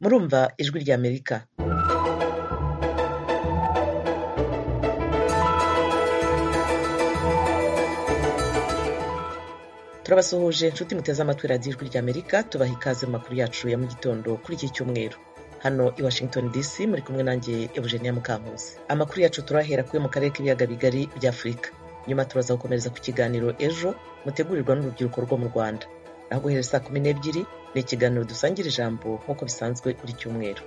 murumva Ijwi ry'Amerika turabasuhuje inshuti muteze amatwi radiyo Ijwi ry'Amerika tubaha ikaze mu makuru yacu ya mu gitondo kuri iki cyumweru hano i washington dc muri kumwe nanjye eugenia mukankuzi amakuru yacu turahera kuyo mu karere k'ibiyaga bigari bya afurika nyuma turaza gukomereza ku kiganiro ejo mutegurirwa n'urubyiruko rwo mu rwanda naho guhera saa kumi n'ebyiri ni ikiganiro dusangira ijambo nk'uko bisanzwe buri cyumweru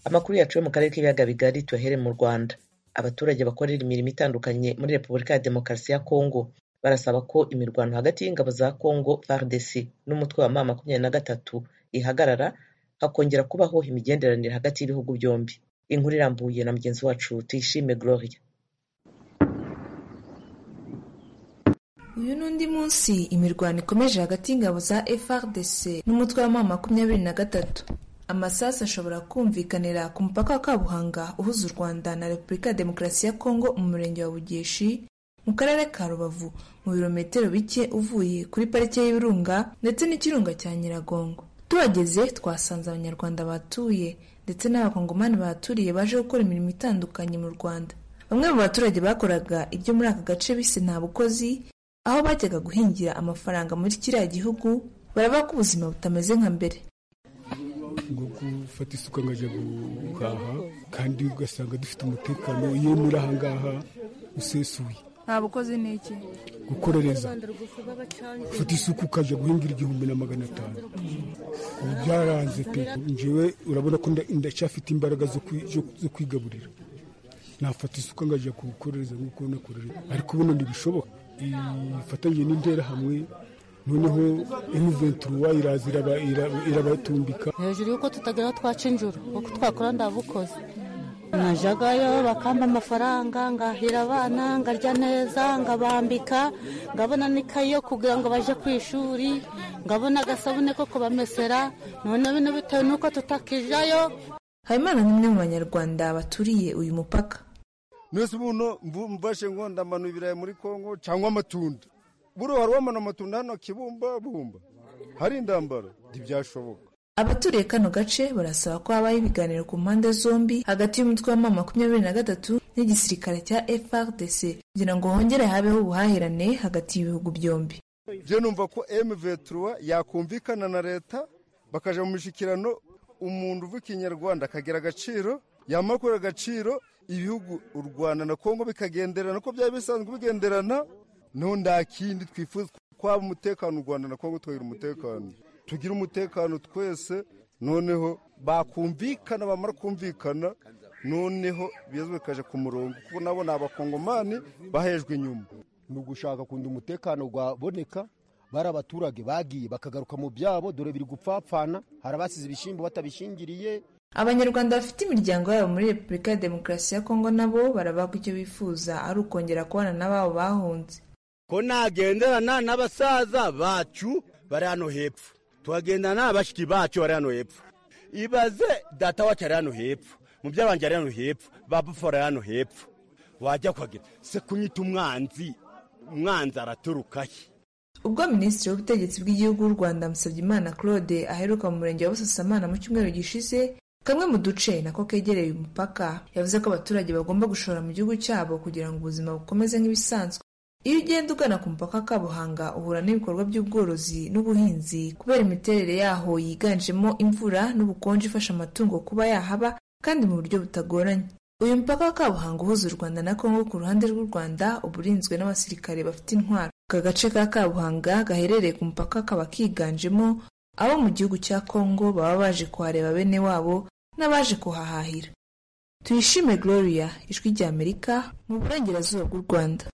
amakuru yacu yo mu karere k'ibiyaga bigari tuyahere mu rwanda abaturage bakorera imirimo itandukanye muri repubulika ya demokarasi ya kongo barasaba ko imirwano hagati y'ingabo za kongo fardc n'umutwe wa ma makumyabiri na gatatu ihagarara hakongera kubaho imigenderanire hagati y'ibihugu byombi inkuru irambuye na mugenzi wacu tuyishime gloria uyu ni undi munsi imirwano ikomeje hagati y'ingabo za frdc n'umutwe wa ma makumyabiri na gatatu amasasu ashobora kumvikanira ku mupaka wa kabuhanga uhuza u rwanda na repubulika ya demokarasi ya kongo mu murenge wa bugeshi mu karere ka rubavu mu birometero bike uvuye kuri parike y'ibirunga ndetse n'ikirunga cya nyiragongo tuhageze twasanze abanyarwanda batuye ndetse n'abakongomani bahaturiye baje gukora imirimo itandukanye mu rwanda bamwe mu baturage bakoraga ibyo muri aka gace bise nta bukozi aho bajyaga guhingira amafaranga muri kiriya gihugu baraba ko ubuzima butameze nka mbere ngo gufata isuka nkajya guhaha kandi ugasanga dufite umutekano iyo muri ahangaha usesuye nta bukozi ni iki gukorereza ufata isuka ukajya guhingira igihumbi na magana atanu ubu byaranze pe njyewe urabona ko ndacyafite imbaraga zo kwigaburira nafata isuka nkajya gukorereza nk'uko nakorera ariko ubundi ntibishoboka ifatanyije n'intera hamwe noneho emuventuruwa iraza irabatumbika hejuru y'uko tutagera twaca injuru kuko twakora ndabukoze najagayo bakamba amafaranga ngahira abana ngarya neza ngabambika ngabona n'ikayi yo kugira ngo bajye ku ishuri ngabona agasabune ko kubamesera noneho bino bitewe n'uko tutakijayo habimana ni umwe mu banyarwanda baturiye uyu mupaka mwese ubuno mbashe ngo ndamanu ibirayi muri kongo cyangwa amatunda buriya hari uwamana amatunda hano kibumba bumba hari indambaro ntibyashoboka abaturiye kano gace barasaba ko habaho ibiganiro ku mpande zombi hagati y'umutwe wa mama makumyabiri na gatatu n'igisirikare cya frdc kugira ngo hongere habeho ubuhahirane hagati y'ibihugu byomb byo numva ko mvetura yakumvikana na leta bakajya mu mishyikirano umuntu uva ikinyarwanda akagira agaciro yamakura agaciro ibihugu u rwanda na kongo bikagenderana ko byaba bisanzwe bigenderana nta kindi twifuza twaba umutekano u rwanda na kongo tugira umutekano tugira umutekano twese noneho bakumvikana bamara kumvikana noneho ibibazo bikaje ku murongo kuko nabo ni abakongomani bahejwe inyuma ni ugushaka kundi umutekano waboneka bari abaturage bagiye bakagaruka mu byabo dore biri gupfapfana hari abasize ibishyimbo batabishingiriye abanyarwanda bafite imiryango yabo muri repubulika ya demokarasi ya kongo nabo barababwa icyo bifuza ari ukongera kubana n'ababo bahunze ko nagenderana n'abasaza bacu bari hano hepfo tuhagendana n'abashiki bacu bari hano hepfo ibaze data wacu ari hano hepfo mubyara wanjye ari hano hepfo babufu ari hano hepfo wajya kuhagera se kunyita umwanzi umwanzi araturuka he ubwo minisitiri w'ubutegetsi bw'igihugu w'u rwanda musabyimana claude aheruka mu murenge wa busasamana mu cyumweru gishize kamwe mu duce nako kegereye umupaka yavuze ko abaturage bagomba gushora mu gihugu cyabo kugira ngo ubuzima bukomeze nk'ibisanzwe iyo ugenda ugana ku mupaka wa kabuhanga uhura n'ibikorwa by'ubworozi n'ubuhinzi kubera imiterere yaho yiganjemo imvura n'ubukonje ifasha amatungo kuba yahaba kandi mu buryo butagoranye uyu mupaka wa kabuhanga uhuza u rwanda na kongo ku ruhande rw'u rwanda uba urinzwe n'abasirikare bafite intwaro aka gace ka kabuhanga gaherereye ku mupaka kaba kiganjemo abo mu gihugu cya kongo baba baje kuhareba bene wabo n'abaje kuhahahira tuyishime gloria ijwi ry'amerika mu burengerazuba bw'u rwanda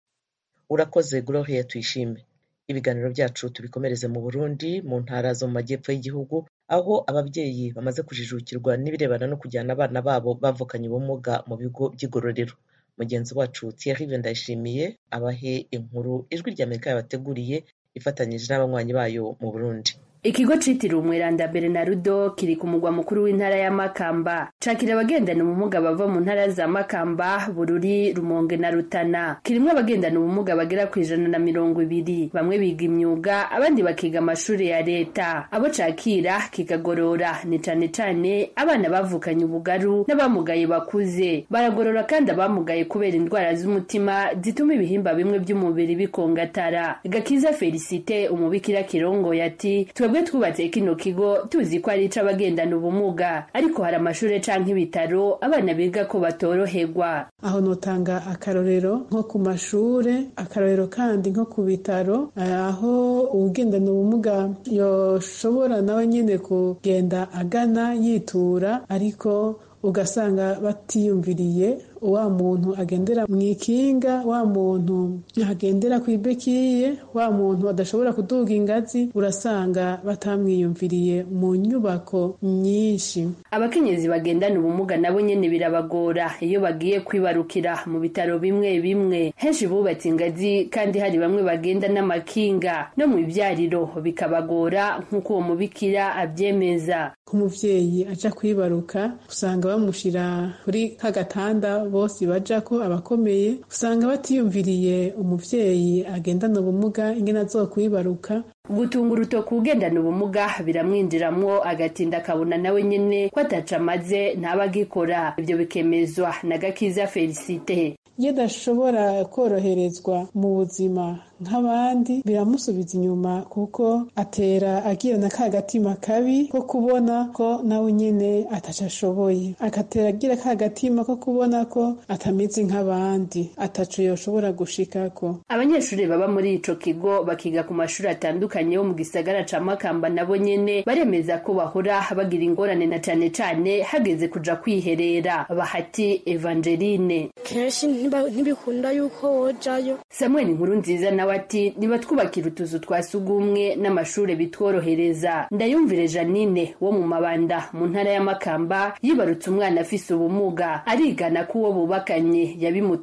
urakoze gloria tuyishime ibiganiro byacu tubikomereze mu burundi mu ntara zo mu majyepfo y'igihugu aho ababyeyi bamaze kujijukirwa n'ibirebana no kujyana abana babo bavukanye ubumuga mu bigo by'igororero mugenzi wacu thierry ndayishimiye abahe inkuru ijwi ry'amerika yabateguriye ifatanyije n'abanywanyi bayo mu burundi ikigo cyitiriwe umweranda berenarudo kiri ku mugwa mukuru w'intara ya makamba cakira abagendana ubumuga bava mu ntara za makamba bururi rumonge na rutana kirimo abagendana ubumuga bagera ku ijana na mirongo ibiri bamwe biga imyuga abandi bakiga amashuri ya leta abo cakira kikagorora ni cane cane abana bavukanye ubugaru n'abamugaye bakuze baragorora kandi abamugaye kubera indwara z'umutima zituma ibihimba bimwe by'umubiri bikongatara gakiza felicite umubikira kirongoye ati twebwe twubatse kino kigo tuzi ko ari ic'abagendana ubumuga ariko hari amashuri canke ibitaro abana biga ko batorohegwa aho notanga akarorero nko ku mashure akarorero kandi nko ku bitaro aho uwugendana ubumuga yoshobora nawe nyene kugenda agana yitura ariko ugasanga batiyumviriye wa muntu agendera mu ikinga wa muntu agendera ku ibekiye wa muntu adashobora kuduga ingazi urasanga batamwiyumviriye mu nyubako nyinshi abakenyezi bagendana ubumuga nabo nyene birabagora iyo bagiye kwibarukira mu bitaro bimwe bimwe henshi bubatse ingazi kandi hari bamwe bagenda n'amakinga no mu ibyariro bikabagora nk'uko uwo mubikira abyemeza nk'umubyeyi aja kwibaruka usanga bamushira kuri ka gatanda bose baja ko abakomeye usanga batiyumviriye umuvyeyi agendana ubumuga ingene azokwibaruka gutunga urutoki ugendana ubumuga biramwinjiramwo agatinda akabona nawe nyene ko ataca amaze ntabagikora ibyo bikemezwa na gakiza felicite iyo adashobora koroherezwa mu buzima nk'abandi biramusubiza inyuma kuko atera agira na ka gatima kabi ko kubona ko nawe nyene ataco ashoboye agatera agira ka gatima ko kubona ko atameze nk'abandi ataco yoshobora gushikako abanyeshuri baba muri ico kigo bakiga ku mashuri atandukanye batandukanye bo mu gisagara ca makamba nabo nyene baremeza ko bahora bagira ingorane na cane cane hageze kuja kwiherera bahati evangeline kenshi ntibikunda yuko wojayo samuel inkuru nziza nawe ati nibatwubakira utuzu twa sugumwe n'amashure bitworohereza ndayumvire janine wo mu mabanda mu ntara ya makamba yibarutse umwana afise ubumuga arigana ko uwo bubakanye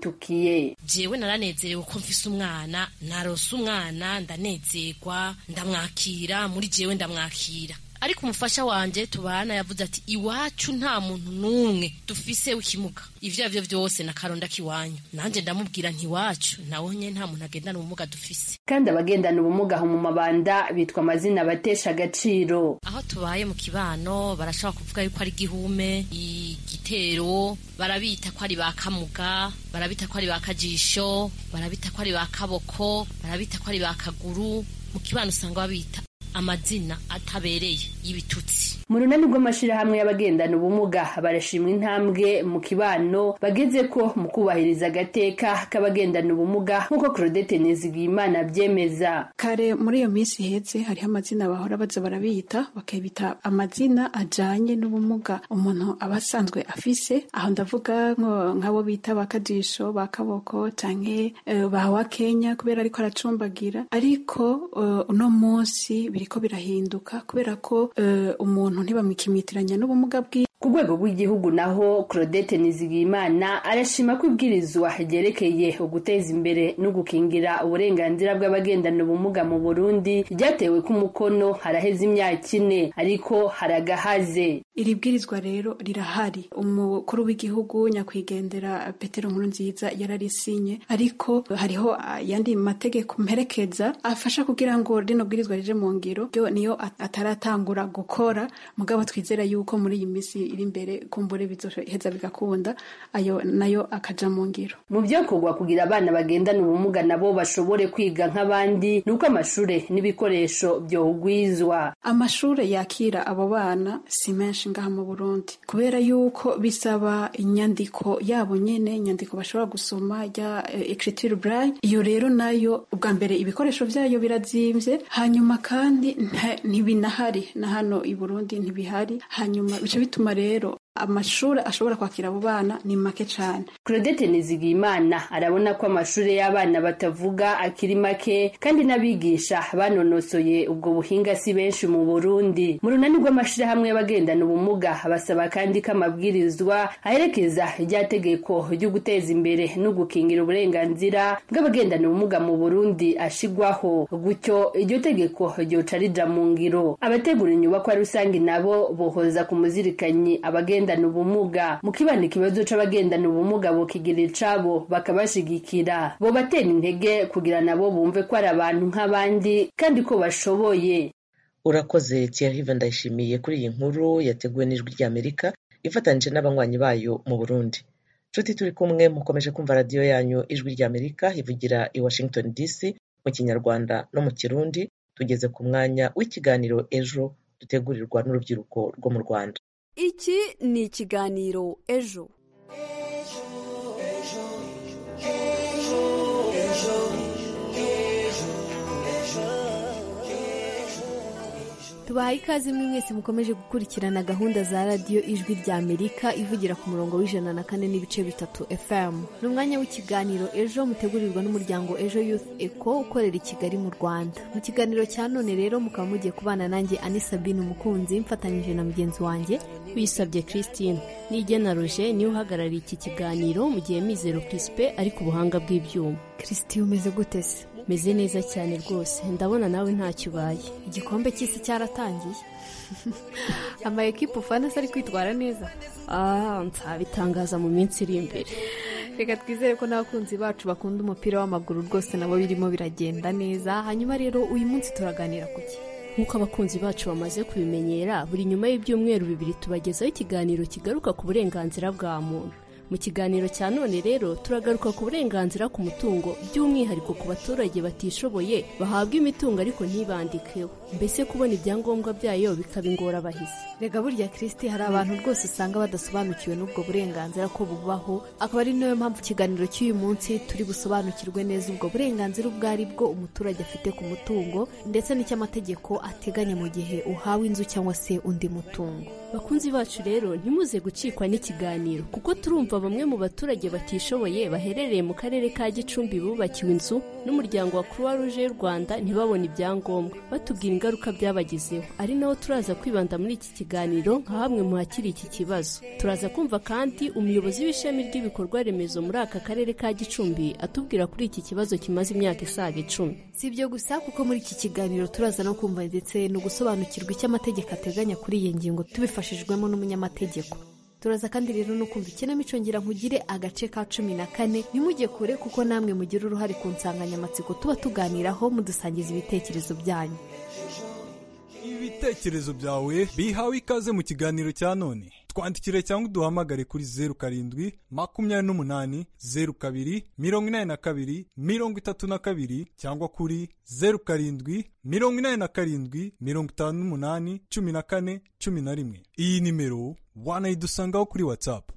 yabimutukiye jewe naranezerewe ko mfise umwana narose umwana ndanezerwa ndamwakira muri jewe ndamwakira ariko umufasha wanje tubana yavuze ati iwacu nta muntu n'umwe dufise ukimuga ivyo arivyo vyose na karonda kiwanyu nanje ndamubwira nti iwacu nawe nyene nta muntu agendana ubumuga dufise kandi abagendana ubumuga aho mu mabanda bitwa amazina abatesha agaciro aho tubaye mu kibano barashobora kuvuga yuko ari igihume igitero barabita ko ari ba kamuga barabita ko ari ba kajisho barabita ko ari ba kaboko barabita ko ari ba kaguru mu kibano usanga babita amazina atabereye y'ibitutsi mu runani rw'amashirahamwe y'abagendana ubumuga barashimwa intambwe mu kibano bageze ko mu kubahiriza agateka k'abagendana ubumuga nk'uko Claudette Nizigiyimana abyemeza kare muri iyo minsi iheze hariho amazina bahora baza barabiyita bakabita amazina ajanye n'ubumuga umuntu aba asanzwe afise aho ndavuga nk'abo bita bakajisho bakaboko canke bawa Kenya kubera ariko aracumbagira ariko uno munsi biriko birahinduka kubera ko uh, umuntu ntibamwikimitiranya n'ubumuga bwiwe ku rwego rw'igihugu naho Claudette Nizigiyimana arashima ko ibwirizwa ryerekeye uguteza imbere no gukingira uburenganzira bw'abagendana ubumuga mu Burundi ryatewe ku mukono haraheze imyaka ine ariko haragahaze iri bwirizwa rero rirahari umukuru w'igihugu nyakwigendera Petero Nkurunziza yararisinye ariko hariho yandi mategeko mperekeza afasha kugira ngo rino bwirizwa rije mu ngiro ryo niyo ataratangura gukora mugabo twizera yuko muri iyi minsi iri imbere kumbure bizoheza bigakunda ayo nayo akaja mu ngiro mu byakorwa kugira abana bagendana ubumuga nabo bashobore kwiga nk'abandi nuko amashure n'ibikoresho byohugwizwa amashure yakira abo bana si menshi ngaha mu Burundi kubera yuko bisaba inyandiko yabo nyene inyandiko bashobora gusoma ya écriture braille iyo rero nayo ubwa mbere ibikoresho byayo birazimvye hanyuma kandi ntibinahari na hano i Burundi ntibihari hanyuma bica bituma rero amashuri ashobora kwakira abo bana ni make cyane Claudette Nizigimana arabona ko amashuri y'abana batavuga akiri make kandi n'abigisha banonosoye ubwo buhinga si benshi mu Burundi mu runani rw'amashyirahamwe y'abagendana ubumuga basaba kandi ko amabwirizwa aherekeza iryategeko ryo guteza imbere no gukingira uburenganzira bw'abagendana ubumuga mu Burundi ashigwaho gutyo iryo tegeko ryoca rija mu ngiro abategura inyubakwa rusange nabo bohoza ku muzirikanyi abagenda abagendana ubumuga mu kibanda ikibazo c'abagendana ubumuga bokigira icabo bakabashigikira bo batera intege kugira nabo bumve ko ari abantu nk'abandi kandi ko bashoboye urakoze tiyahiva ndayishimiye kuri iyi nkuru yateguwe n'ijwi ry'amerika ifatanyije n'abanywanyi bayo mu burundi nshuti turi kumwe mukomeje kumva radiyo yanyu ijwi ry'amerika ivugira i washington dc mu kinyarwanda no mu kirundi tugeze ku mwanya w'ikiganiro ejo dutegurirwa n'urubyiruko rwo mu rwanda iki ni ikiganiro ejo tubahaye ikaze mwe mwese mukomeje gukurikirana gahunda za radiyo ijwi rya amerika ivugira ku murongo w'ijana na kane n'ibice bitatu fm ni umwanya w'ikiganiro ejo mutegurirwa n'umuryango ejo youth eco ukorera i kigali mu rwanda mu kiganiro cya none rero mukaba mugiye kubana nanjye ani sabine umukunzi mfatanyije na mugenzi wanjye wisabye christine nigena roje niwe uhagarariye iki kiganiro mu gihe mizero kirisipe ari ku buhanga bw'ibyuma christine umeze gute se meze neza cyane rwose ndabona nawe ntacyo ubaye igikombe cy'isi cyaratangiye ama ekipa ufana se ari kwitwara neza nzabitangaza mu minsi iri imbere reka twizere ko n'abakunzi bacu bakunda umupira w'amaguru rwose nabo birimo biragenda neza hanyuma rero uyu munsi turaganira ku gihe nk'uko abakunzi bacu bamaze kubimenyera buri nyuma y'ibyumweru bibiri tubagezaho ikiganiro kigaruka ku burenganzira bwa muntu mu kiganiro cya none rero turagaruka ku burenganzira ku mutungo by'umwihariko ku baturage batishoboye bahabwa imitungo ariko ntibandikeho mbese kubona ibyangombwa byayo bikaba ingorabahizi rega burya kirisiti hari abantu rwose usanga badasobanukiwe n'ubwo burenganzira ko bubaho akaba ari nayo mpamvu ikiganiro cy'uyu munsi turi busobanukirwe neza ubwo burenganzira ubwo ari bwo umuturage afite ku mutungo ndetse n'icy'amategeko ateganya mu gihe uhawe inzu cyangwa se undi mutungo bakunzi bacu rero ntimuze gucikwa n'ikiganiro kuko turumva bamwe mu baturage batishoboye baherereye mu karere ka gicumbi bubakiwe inzu n'umuryango wa croix rouge y'u rwanda ntibabone ibyangombwa batubwira ingaruka byabagezeho ari naho turaza kwibanda muri iki kiganiro nka hamwe mu hakiri iki kibazo turaza kumva kandi umuyobozi w'ishami ry'ibikorwa remezo muri aka karere ka gicumbi atubwira kuri iki kibazo kimaze imyaka isaga icumi si ibyo gusa kuko muri iki kiganiro turaza no kumva ndetse no gusobanukirwa icyo amategeko ateganya kuri iyi ngingo tubifashijwemo n'umunyamategeko turaza kandi rero no kumva ikinamico ngira nkugire agace ka cumi na kane ntimujye kure kuko namwe mugira uruhare ku nsanganyamatsiko tuba tuganiraho mudusangiza ibitekerezo byanyu ibitekerezo byawe bihawe ikaze mu kiganiro cya none twandikire cyangwa uduhamagare kuri zeru karindwi makumyabiri n'umunani zeru kabiri mirongo inani na kabiri mirongo itatu na kabiri cyangwa kuri zeru karindwi mirongo inani na karindwi mirongo itanu n'umunani cumi na kane cumi na rimwe iyi nimero wanayidusangaho kuri watsapu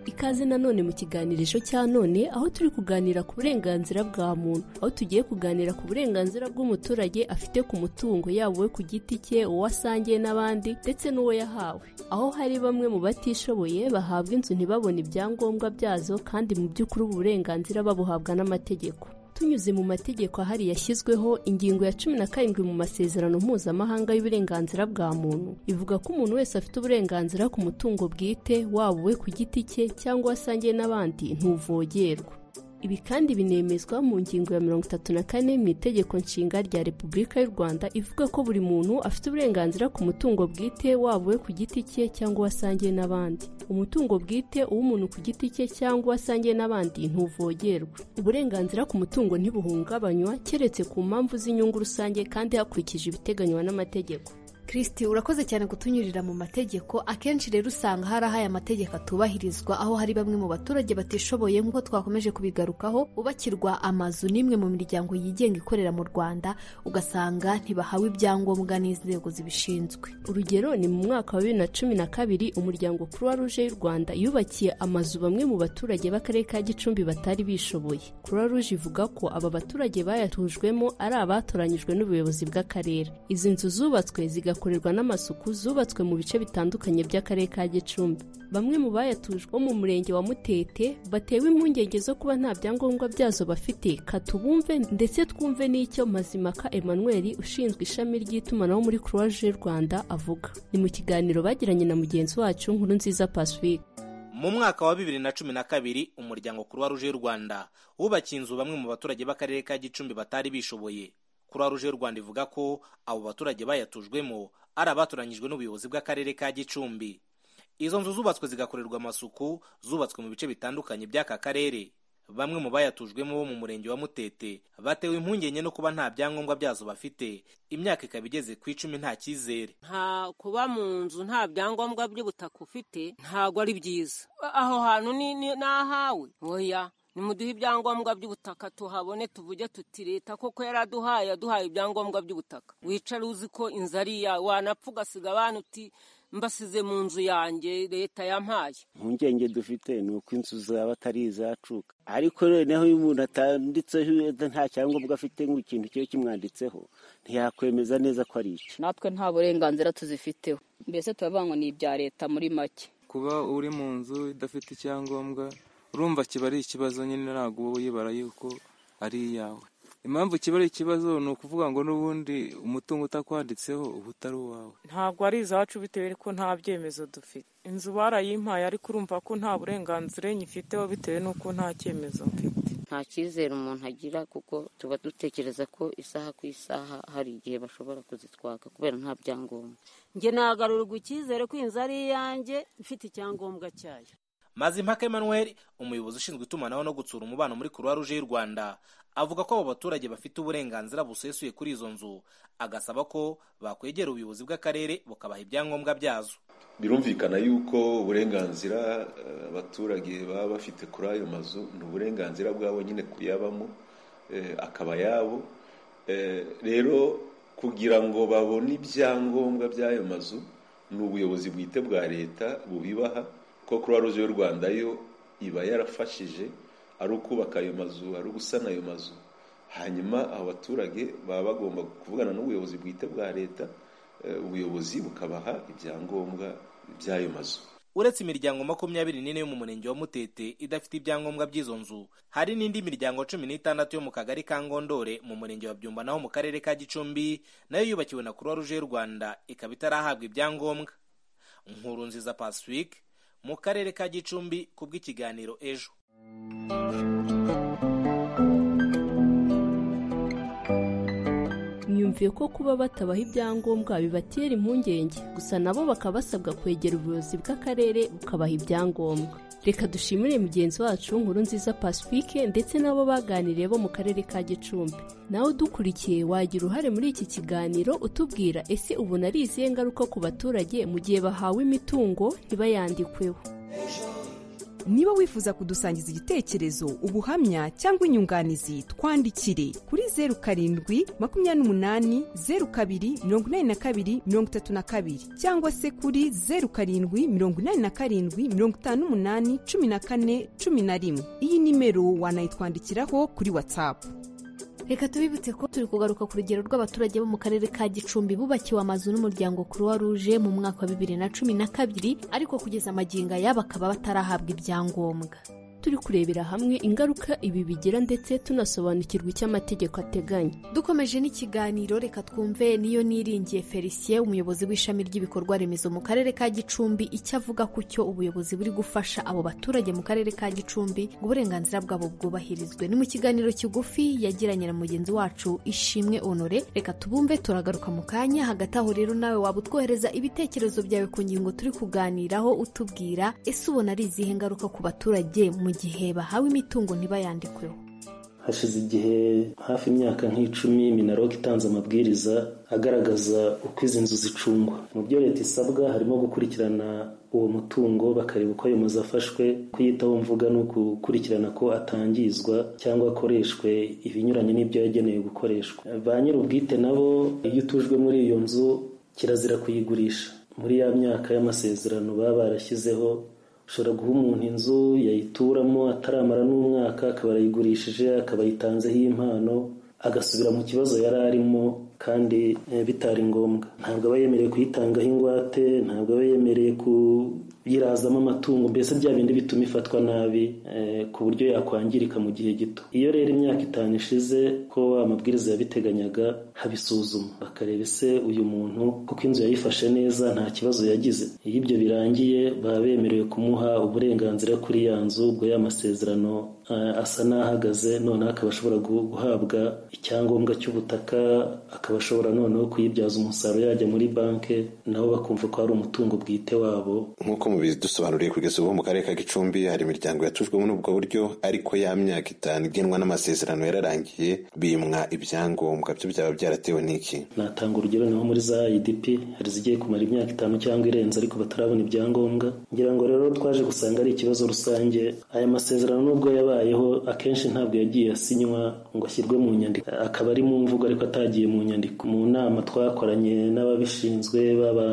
ikaze nanone mu kiganirisho cya none aho turi kuganira ku burenganzira bwa muntu aho tugiye kuganira ku burenganzira bw'umuturage afite ku mutungo yaba uwe ku giti cye uwo asangiye n'abandi ndetse n'uwo yahawe aho hari bamwe mu batishoboye bahabwa inzu ntibabone ibyangombwa byazo kandi mu by'ukuri ubu burenganzira babuhabwa n'amategeko tunyuze mu mategeko ahari yashyizweho ingingo ya cumi na karindwi mu masezerano mpuzamahanga y'uburenganzira bwa muntu ivuga ko umuntu wese afite uburenganzira ku mutungo bwite waba uwe ku giti cye cyangwa asangiye n'abandi ntuvogerwa ibi kandi binemezwa mu ngingo ya mirongo itatu na kane mu itegeko nshinga rya repubulika y'u rwanda ivuga ko buri muntu afite uburenganzira ku mutungo bwite waba uwe ku giti cye cyangwa uwasangiye n'abandi umutungo bwite uw'umuntu ku giti cye cyangwa uwasangiye n'abandi ntuvogerwa uburenganzira ku mutungo ntibuhungabanywa keretse ku mpamvu z'inyungu rusange kandi hakurikije ibiteganywa n'amategeko kirisiti urakoze cyane kutunyurira mu mategeko akenshi rero usanga hari aho aya mategeko atubahirizwa aho hari bamwe mu baturage batishoboye nk'uko twakomeje kubigarukaho ubakirwa amazu n'imwe mu miryango yigenga ikorera mu rwanda ugasanga ntibahawe ibyangombwa n'inzego zibishinzwe urugero ni mu mwaka wa bibiri na cumi na kabiri umuryango croix rouge y'u rwanda yubakiye amazu bamwe mu baturage b'akarere ka gicumbi batari bishoboye croix rouge ivuga ko aba baturage bayatujwemo ari abatoranyijwe n'ubuyobozi bw'akarere izi nzu zubatswe zigakorerwa n'amasuku zubatswe mu bice bitandukanye by'akarere ka gicumbi bamwe mu bayatujwe bo mu murenge wa mutete batewe impungenge zo kuba nta byangombwa byazo bafite katubumve ndetse twumve n'icyo mazimaka emmanuel ushinzwe ishami ry'itumanaho muri croix rouge y'u rwanda avuga ni mu kiganiro bagiranye na mugenzi wacu nkuru nziza pacifique mu mwaka wa bibiri na cumi na kabiri umuryango kuruwa ruje y'u rwanda wubakiye inzu bamwe mu baturage b'akarere ka gicumbi batari bishoboye kuruwa ruje y'u rwanda ivuga ko abo baturage bayatujwemo ari abatoranyijwe n'ubuyobozi bw'akarere ka gicumbi izo nzu zubatswe zigakorerwa amasuku zubatswe mu bice bitandukanye by'aka karere bamwe mu bayatujwemo bo mu murenge wa mutete batewe impungenge no kuba nta byangombwa byazo bafite imyaka ikaba igeze ku icumi nta cyizere nta kuba mu nzu nta byangombwa by'ubutaka ufite ntabwo ari byiza aho hantu ni ahawe oya nimuduhe ibyangombwa by'ubutaka tuhabone tuvuge tuti leta koko yaraduhaye yaduhaye ibyangombwa by'ubutaka wicare uzi ko inzu ari iya wanapfa ugasiga abana uti mbasize mu nzu yanjye leta yampaye impungenge dufite ni uko inzu zaba atari izacuka ariko noneho iyo umuntu atanditseho nta cyangombwa afite nk'ikintu kiba kimwanditseho ntiyakwemeza neza ko ari iki natwe nta burenganzira tuzifiteho mbese turavuga ni ibya leta muri make kuba uri mu nzu idafite icyangombwa urumva kiba ari ikibazo nyine ntabwo uba uyibara yuko ari iyawe impamvu kiba ari ikibazo ni ukuvuga ngo n'ubundi umutungo utakwanditseho uba utari uwawe ntabwo ari izacu bitewe ko nta byemezo dufite inzu barayimpaye ariko urumva ko nta burenganzira nyifiteho bitewe n'uko nta cyemezo mfite nta cyizere umuntu agira kuko tuba dutekereza ko isaha ku isaha hari igihe bashobora kuzitwaka kubera nta byangombwa njye nagarurirwa icyizere ko inzu ari iyanjye ifite icyangombwa cyayo mazimpaka emmanuel umuyobozi ushinzwe itumanaho no gutsura umubano muri kuruwa ruje y'u rwanda avuga ko abo baturage bafite uburenganzira busesuye kuri izo nzu agasaba ko bakwegera ubuyobozi bw'akarere bukabaha ibyangombwa byazo birumvikana yuko uburenganzira abaturage baba bafite kuri ayo mazu ni uburenganzira bwabo nyine kuyabamo akaba ayabo rero kugira ngo babone ibyangombwa by'ayo mazu ni ubuyobozi bwite bwa leta bubibaha ko croix rouge y'u rwanda yo iba yarafashije ari ukubaka ayo mazu ari ugusana ayo mazu hanyuma abo baturage baba bagomba kuvugana n'ubuyobozi bwite bwa leta ubuyobozi bukabaha ibyangombwa by'ayo mazu uretse imiryango makumyabiri n'ine yo mu murenge wa mutete idafite ibyangombwa by'izo nzu hari n'indi miryango cumi n'itandatu yo mu kagari ka ngondore mu murenge wa byumba naho mu karere ka gicumbi nayo yubakiwe na croix rouge y'u rwanda ikaba itarahabwa ibyangombwa nkuru nziza pacifique mu karere ka gicumbi ku bw'ikiganiro ejo mwiyumviye ko kuba batabaha ibyangombwa bibatera impungenge gusa nabo bakaba basabwa kwegera ubuyobozi bw'akarere bukabaha ibyangombwa reka dushimire mugenzi wacu nkuru nziza pacifique ndetse n'abo baganiriye bo mu karere ka gicumbi nawe udukurikiye wagira uruhare muri iki kiganiro utubwira ese ubona ari izihe ngaruka ku baturage mu gihe bahawe imitungo ntibayandikweho niba wifuza kudusangiza igitekerezo ubuhamya cyangwa inyunganizi twandikire kuri zeru karindwi makumyabiri n'umunani zeru kabiri mirongo inani na kabiri mirongo itatu na kabiri cyangwa se kuri zeru karindwi mirongo inani na karindwi mirongo itanu n'umunani cumi na kane cumi na rimwe iyi nimero wanayitwandikiraho kuri watsapu reka tubibutse ko turi kugaruka ku rugero rw'abaturage bo mu karere ka gicumbi bubakiwe amazu n'umuryango croix rouge mu mwaka wa bibiri na cumi na kabiri ariko kugeza amagingo aya bakaba batarahabwa ibyangombwa turi kurebera hamwe ingaruka ibi bigira ndetse tunasobanukirwa icyo amategeko ateganya dukomeje n'ikiganiro reka twumve niyo niringiye felicien umuyobozi w'ishami ry'ibikorwa remezo mu karere ka gicumbi icyo avuga ku cyo ubuyobozi buri gufasha abo baturage mu karere ka gicumbi ngo uburenganzira bwabo bwubahirizwe ni mu kiganiro kigufi yagiranye na mugenzi wacu ishimwe honore reka tubumve turagaruka mu kanya hagati aho rero nawe waba utwohereza ibitekerezo byawe ku ngingo turi kuganiraho utubwira ese ubona ari izihe ngaruka ku baturage mu gihe bahawe imitungo ntibayandikweho hashize igihe hafi imyaka nk'icumi minarok itanze amabwiriza agaragaza uko izi nzu zicungwa mu byo leta isabwa harimo gukurikirana uwo mutungo bakareba uko ayo mazu afashwe kuyitaho mvuga ni ukukurikirana ko atangizwa cyangwa akoreshwe ibinyuranye n'ibyo yagenewe gukoreshwa ba nyir'ubwite nabo iyo utujwe muri iyo nzu kirazira kuyigurisha muri ya myaka y'amasezerano baba barashyizeho ushobora guha umuntu inzu yayituramo ataramara n'umwaka akaba arayigurishije akaba ayitanzeho impano agasubira mu kibazo yari arimo kandi bitari ngombwa ntabwo aba yemerewe kuyitangaho ingwate ntabwo aba yemerewe kuyirazamo amatungo mbese bya bindi bituma ifatwa nabi ku buryo yakwangirika mu gihe gito iyo rero imyaka itanu ishize ko amabwiriza yabiteganyaga habisuzuma bakareba ese uyu muntu kuko inzu yayifashe neza nta kibazo yagize iyo ibyo birangiye baba bemerewe kumuha uburenganzira kuri ya nzu ubwo y'amasezerano asa n'ahagaze noneho akaba ashobora guhabwa icyangombwa cy'ubutaka akaba ashobora noneho kuyibyaza umusaruro yajya muri banki nabo bakumva ko hari umutungo bwite wabo nk'uko mubizi dusobanuriye kugeza ubu mu karere ka gicumbi hari imiryango yacujwe muri ubwo buryo ariko ya myaka itanu igenwa n'amasezerano yararangiye bimwa ibyangombwa byo byaba byaratewe n'iki natanga urugero naho muri za idp hari izigiye kumara imyaka itanu cyangwa irenze ariko batarabona ibyangombwa ngira ngo rero twaje gusanga ari ikibazo rusange aya masezerano nubwo yabayeho akenshi ntabwo yagiye asinywa ngo ashyirwe mu nyandiko akaba ari mu mvugo ariko atagiye mu nyandiko mu nama twakoranye n'ababishinzwe baba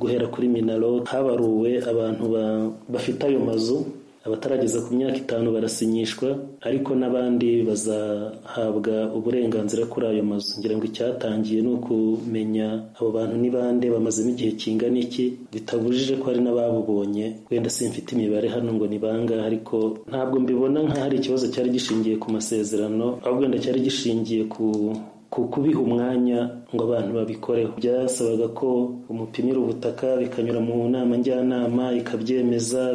guhera kuri minaro habaruwe abantu bafite ayo mazu abatarageza ku myaka itanu barasinyishwa ariko n'abandi bazahabwa uburenganzira kuri ayo mazu ngira ngo icyatangiye ni ukumenya abo bantu ni bande bamazemo igihe kingana iki bitabujije ko hari n'ababubonye wenda simfite imibare hano ngo ni bangahe ariko ntabwo mbibona nk'ahari ikibazo cyari gishingiye ku masezerano ahubwo wenda cyari gishingiye ku kubiha umwanya ngo abantu babikoreho byasabaga ko umupimira ubutaka bikanyura mu nama njyanama ikabyemeza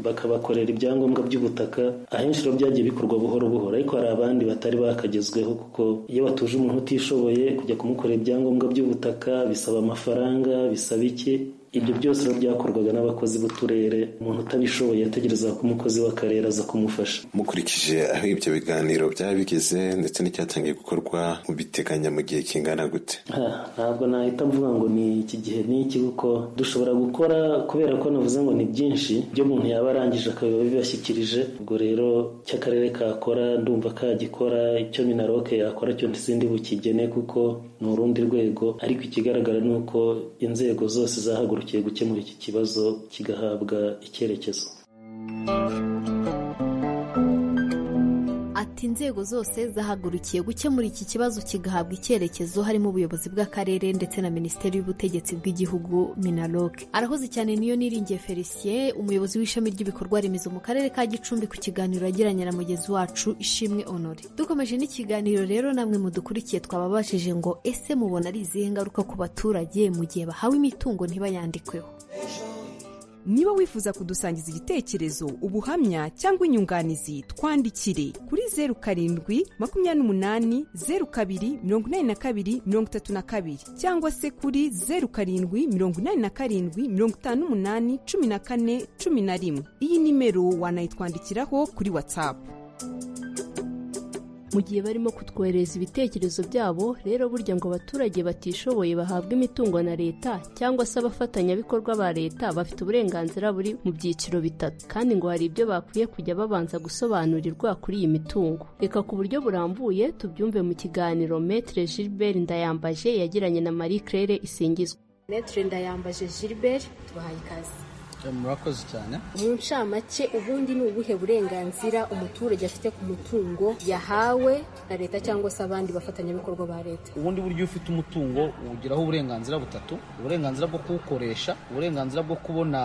bakabakorera ibyangombwa by'ubutaka ahenshi rero byagiye bikorwa buhoro buhoro ariko hari abandi batari bakagezweho kuko iyo batuje umuntu utishoboye kujya kumukorera ibyangombwa by'ubutaka bisaba amafaranga bisaba iki ibyo byose rero byakorwaga n'abakozi b'uturere umuntu utabishoboye yategereza ko umukozi w'akarere aza kumufasha mukurikije aho ibyo biganiro byaba bigeze ndetse n'icyatangiye gukorwa mu biteganya mu gihe kingana gute ntabwo nahita mvuga ngo ni iki gihe n'iki kuko dushobora gukora kubera ko navuze ngo ni byinshi ibyo umuntu yaba arangije akaba bibashyikirije ubwo rero icyo akarere kakora ndumva kagikora icyo minaroke yakora cyo ntizindi bukigene kuko ni urundi rwego ariko ikigaragara ni uko inzego zose zahaguruka dukeneye gukemura iki kibazo kigahabwa icyerekezo ati inzego zose zahagurukiye gukemura iki kibazo kigahabwa icyerekezo harimo ubuyobozi bw'akarere ndetse na minisiteri y'ubutegetsi bw'igihugu minaroke arahoze cyane niyo niringiye felicien umuyobozi w'ishami ry'ibikorwa remezo mu karere ka gicumbi ku kiganiro yagiranye na mugenzi wacu ishimwe honore dukomeje n'ikiganiro rero namwe mudukurikiye twababashije ngo ese mubona ari izihe ngaruka ku baturage mu gihe bahawe imitungo ntibayandikweho niba wifuza kudusangiza igitekerezo ubuhamya cyangwa inyunganizi twandikire kuri zeru karindwi makumyabiri n'umunani zeru kabiri mirongo inani na kabiri mirongo itatu na kabiri cyangwa se kuri zeru karindwi mirongo inani na karindwi mirongo itanu n'umunani cumi na kane cumi na rimwe iyi nimero wanayitwandikiraho kuri watsapu mu gihe barimo kutwoherereza ibitekerezo byabo rero burya ngo abaturage batishoboye bahabwa imitungo na leta cyangwa se abafatanyabikorwa ba leta bafite uburenganzira buri mu byiciro bitatu kandi ngo hari ibyo bakwiye kujya babanza gusobanurirwa kuri iyi mitungo reka ku buryo burambuye tubyumve mu kiganiro metre gilbert ndayambaje yagiranye na marie claire isingizwa metre ndayambaje gilbert tubahaye ikaze murakoze cyane mu ncamake ubundi ni ubuhe burenganzira umuturage afite ku mutungo yahawe na leta cyangwa se abandi bafatanyabikorwa ba leta ubundi buryo ufite umutungo ugiraho uburenganzira butatu uburenganzira bwo kuwukoresha uburenganzira bwo kubona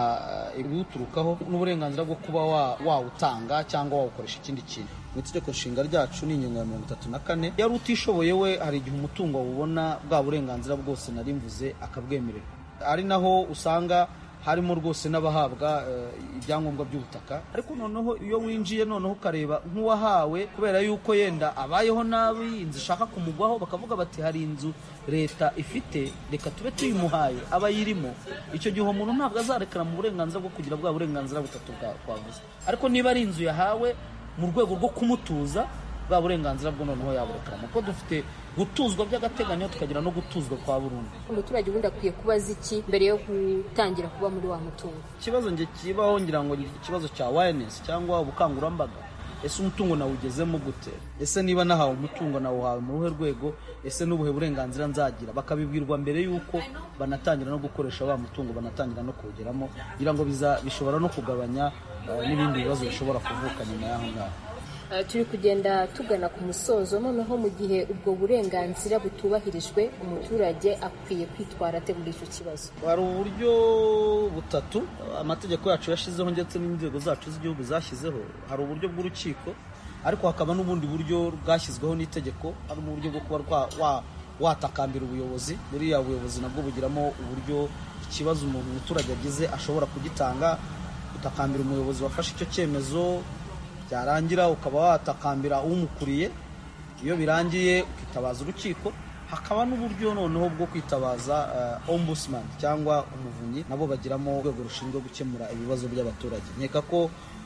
ibiwuturukaho n'uburenganzira bwo kuba wawutanga cyangwa wawukoresha ikindi kintu mu itegeko nshinga ryacu ni ingingo ya mirongo itatu na kane yari utishoboye we hari igihe umutungo wubona bwa burenganzira bwose nari mvuze akabwemerera ari naho usanga harimo rwose n'abahabwa ibyangombwa by'ubutaka ariko noneho iyo winjiye noneho ukareba nk'uwahawe kubera yuko yenda abayeho nabi inzu ishaka kumugwaho bakavuga bati hari inzu leta ifite reka tube tuyimuhaye aba yirimo icyo gihe uwo muntu ntabwo azarekana mu burenganzira bwo kugira bwa burenganzira butatu twavuze ariko niba ari inzu yahawe mu rwego rwo kumutuza bwa burenganzira bwo noneho yaburekera ni uko dufite gutuzwa by'agateganyo tukagira no gutuzwa kwa burundu umuturage ubundi akwiye kuba azi iki mbere yo gutangira kuba muri wa mutungo ikibazo nge kibaho ngira ngo ni ikibazo cya wayanesi cyangwa ubukangurambaga ese umutungo nawugezemo gute ese niba nahawe umutungo nawuhawe mu ruhe rwego ese n'ubuhe burenganzira nzagira bakabibwirwa mbere y'uko banatangira no gukoresha wa mutungo banatangira no kuwugeramo kugira ngo biza- bishobora no kugabanya eh, n'ibindi bibazo bishobora kuvuka nyuma y'aho ngaho Uh, turi kugenda tugana ku musozo noneho mu gihe ubwo burenganzira butubahirijwe umuturage akwiye kwitwara ate muri icyo kibazo hari uburyo butatu amategeko yacu yashyizeho ndetse n'inzego zacu z'igihugu zashyizeho hari uburyo bw'urukiko ariko hakaba n'ubundi buryo bwashyizweho n'itegeko ari mu buryo bwo kuba rwa- wa- watakambira ubuyobozi buriya buyobozi nabwo bugiramo uburyo ikibazo umuntu umuturage agize ashobora kugitanga utakambira umuyobozi wafashe icyo cyemezo byarangira ukaba watakambira umukuriye iyo birangiye ukitabaza urukiko hakaba n'uburyo noneho bwo kwitabaza eh, ombudsman cyangwa umuvunyi nabo bagiramo urwego rushinzwe gukemura ibibazo by'abaturage nkeka ko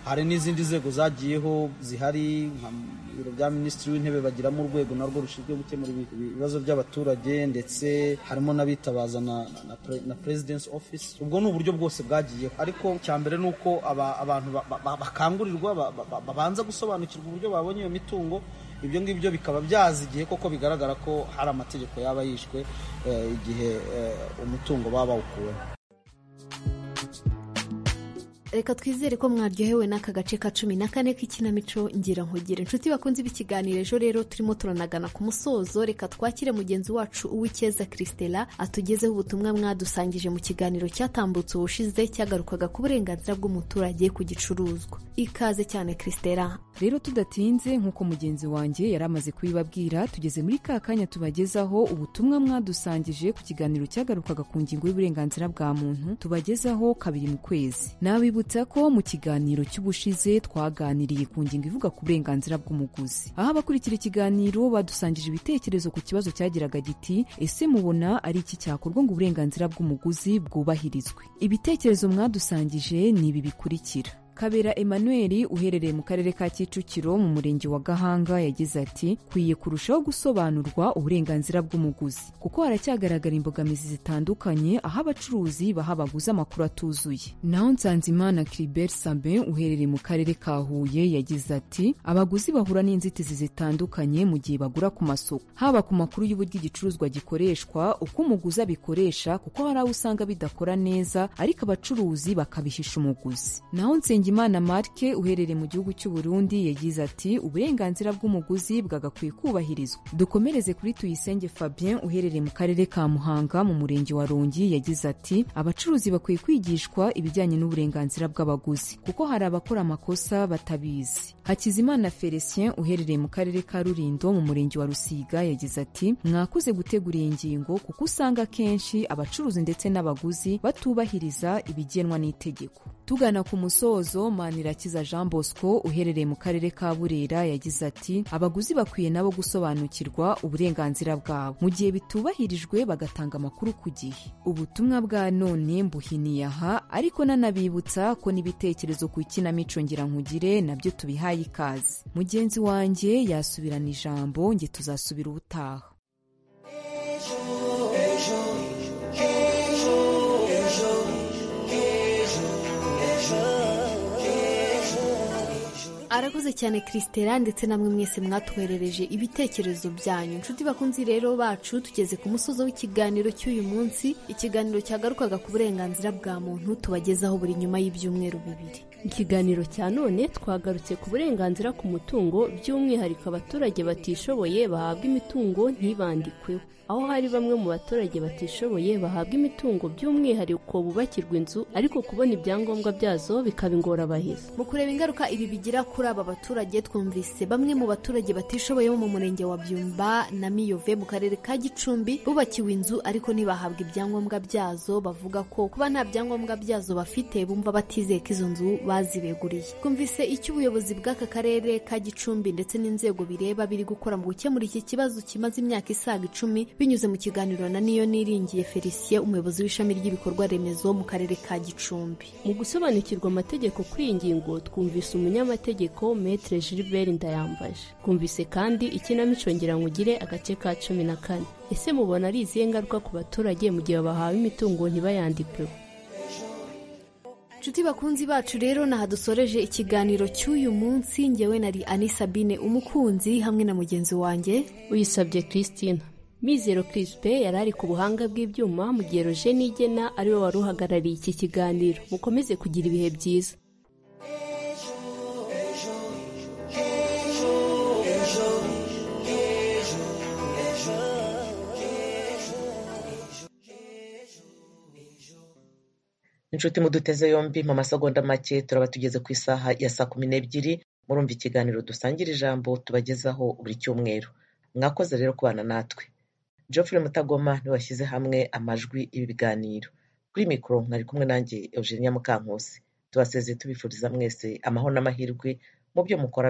hari n'izindi nzego zagiyeho zihari nka biro bya minisitiri w'intebe bagiramo urwego narwo rushinzwe gukemura ibi- ibi- ibibazo by'abaturage ndetse harimo n'abitabaza na, na, pre- na presidence office ubwo ni uburyo bwose bwagiyeho ariko cya mbere ni uko aba- abantu ba- ba- ba- bakangurirwa ba- ba- ba- babanza gusobanukirwa uburyo babonye iyo mitungo ibyo ngibyo bikaba byaza igihe koko bigaragara ko hari amategeko yaba yishwe eh, igihe eh, umutungo baba bawukuweho reka twizere ko mwaryohewe n'aka gace ka cumi na kane k'ikinamico ngira nkugire inshuti bakunze b'ikiganiro ejo rero turimo turanagana ku musozo reka twakire mugenzi wacu uw'icyeza christela atugezeho ubutumwa mwadusangije mu kiganiro cyatambutse ubushize cyagarukaga ku burenganzira bw'umuturage ku gicuruzwa ikaze cyane christela rero tudatinze nk'uko mugenzi wanjye yari amaze kubibabwira tugeze muri ka kanya tubagezaho ubutumwa mwadusangije ku kiganiro cyagarukaga ku ngingo y'uburenganzira bwa muntu tubagezaho kabiri mu kwezi nabibutsa ko mu kiganiro cy'ubushize twaganiriye ku ngingo ivuga ku burenganzira bw'umuguzi aho abakurikira ikiganiro badusangije ibitekerezo ku kibazo cyagiraga giti ese mubona ari iki cyakorwa ngo uburenganzira bw'umuguzi bwubahirizwe ibitekerezo mwadusangije ni ibi bikurikira Kabera Emmanuel uherereye mu karere ka Kicukiro mu murenge wa Gahanga yagize ati kwiye kurushaho gusobanurwa uburenganzira bw'umuguzi kuko haracyagaragara imbogamizi zitandukanye aho abacuruzi baha abaguzi amakuru atuzuye naho Nsanzimana Cribert Sabin uherereye mu karere ka Huye yagize ati abaguzi bahura n'inzitizi zitandukanye mu gihe bagura ku masoko haba ku makuru y'uburyo igicuruzwa gikoreshwa uko umuguzi abikoresha kuko hari abo usanga bidakora neza ariko abacuruzi bakabihisha umuguzi naho Nsengimana Mark uherereye mu gihugu cy'u Burundi yagize ati uburenganzira bw'umuguzi bwagakwiye kubahirizwa dukomereze kuri Tuyisenge Fabien uherereye mu karere ka Muhanga mu murenge wa Rongi yagize ati abacuruzi bakwiye kwigishwa ibijyanye n'uburenganzira bw'abaguzi kuko hari abakora amakosa batabizi Hakizimana Felicien uherereye mu karere ka Rulindo mu murenge wa Rusiga yagize ati mwakuze gutegura iyi ngingo kuko usanga akenshi abacuruzi ndetse n'abaguzi batubahiriza ibigenwa n'itegeko tugana ku musozo manirakiza jean bosco uherereye mu karere ka burera yagize ati abaguzi bakwiye nabo gusobanukirwa uburenganzira bwabo mu gihe bitubahirijwe bagatanga amakuru ku gihe ubutumwa bwa none mbuhiniye aha ariko nanabibutsa ko n'ibitekerezo ku ikinamico ngira nkugire nabyo tubihaye ikaze mugenzi wanjye yasubirana ijambo nge tuzasubira ubutaha arakoze cyane christela ndetse namwe mwese mwatuherereje ibitekerezo byanyu inshuti bakunzi rero bacu tugeze ku musozo w'ikiganiro cy'uyu munsi ikiganiro cyagarukaga ku burenganzira bwa muntu tubagezaho buri nyuma y'ibyumweru bibiri Ikiganiro cya none twagarutse ku burenganzira ku mutungo by'umwihariko abaturage batishoboye bahabwa imitungo ntibandikweho aho hari bamwe mu baturage batishoboye bahabwa imitungo by'umwihariko bubakirwa inzu ariko kubona ibyangombwa byazo bikaba ingorabahizi mu kureba ingaruka ibi bigira kuri aba baturage twumvise bamwe mu baturage batishoboye bo mu murenge wa byumba na miyove mu karere ka gicumbi bubakiwe inzu ariko ntibahabwa ibyangombwa byazo bavuga ko kuba nta byangombwa byazo bafite bumva batizeye ko izo nzu bazibeguriye twumvise icyo ubuyobozi bw'aka karere ka gicumbi ndetse n'inzego bireba biri gukora mu gukemura iki kibazo kimaze imyaka isaga icumi binyuze mu kiganiro na niyo niringiye felicien umuyobozi w'ishami ry'ibikorwa remezo mu karere ka gicumbi mu gusobanukirwa amategeko kuri iyi ngingo twumvise umunyamategeko metre gilbert ndayambaje twumvise kandi ikinamico ngiranwugire agace ka cumi na kane ese mubona ari izihe ngaruka ku baturage mu gihe bahawe imitungo ntibayandikeho nshuti bakunzi bacu rero naha dusoreje ikiganiro cy'uyu munsi ngewe nari anisabine umukunzi hamwe na mugenzi wanjye uyisabye christine mizero kirispe yari ari ku buhanga bw'ibyuma mu gihe roje n'igena ariwe wari uhagarariye iki kiganiro mukomeze kugira ibihe byiza inshuti muduteze yombi mu masegonda make turaba tugeze ku isaha ya saa kumi n'ebyiri murumva ikiganiro dusangira ijambo tubagezaho buri cyumweru mwakoze rero kubana natwe geoffrey mutagoma niwe washyize hamwe amajwi ibi biganiro kuri mikoro mwari kumwe nanjye eugenia mukankusi tubasezeye tubifuriza mwese amahoro n'amahirwe mu byo mukora